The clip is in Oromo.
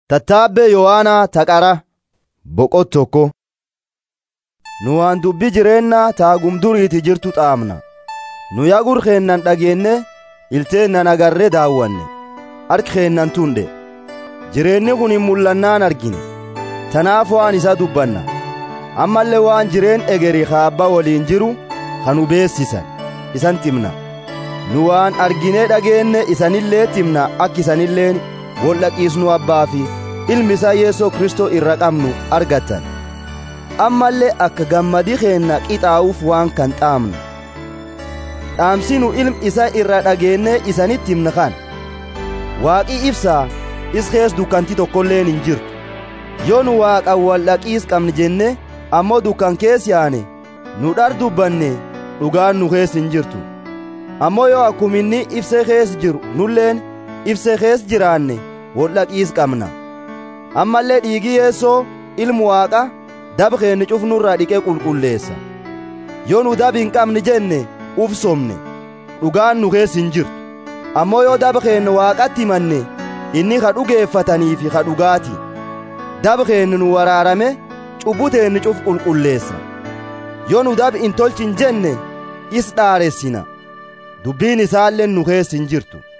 Tattaabbee Yohaanaa Taqara boqot tokko. Nu waan dubbii jireenyaa taagum duriiti jirtu xaamna. Nu yagur keennan dhageenne ilteennan agarree daawwanne harki keennan tunde. Jireenyi kun hin mul'annaan argine. Tanaaf waan isa dubbanna. Ammallee waan jireen egeri kaabba waliin jiru kan nu beessisan isan timna. Nu waan arginee dhageenne isanillee timna akka isanilleen wol dhaqiisnu abbaa fi ilmi isaa Yeesoo Kristoo irra qabnu argattan. Ammallee akka gammadii keenna qixaa'uuf waan kan xaamnu. Dhaamsi nu ilmi isa irra dhageennee isanitti himna kan. Waaqii ibsaa is kees dukkanti tokkolleen hin jirtu. Yoo nu waaqan wal dhaqiis qabne jenne ammoo dukkan kees yaane nu dhar dubbanne dhugaan nu kees hin jirtu. Ammoo yoo akkuma inni ibsee kees jiru nulleen ibsee kees jiraanne wal dhaqiis qabna. Ammallee dhiigi yeessoo ilmu waaqa daba keenya cufnurraa dhiqee qulqulleessa. Yoo nu daba hin qabne jenne uf somne dhugaan nu kees hin jirtu. Ammoo yoo daba keenya waaqatti himanne inni ka dhugeeffatanii fi ka dhugaati. Daba keenya nu waraarame cubbuu teenya cuf qulqulleessa. Yoo nu daba hin tolchin jenne is dhaaressina. Dubbiin isaallee nu kees hin jirtu.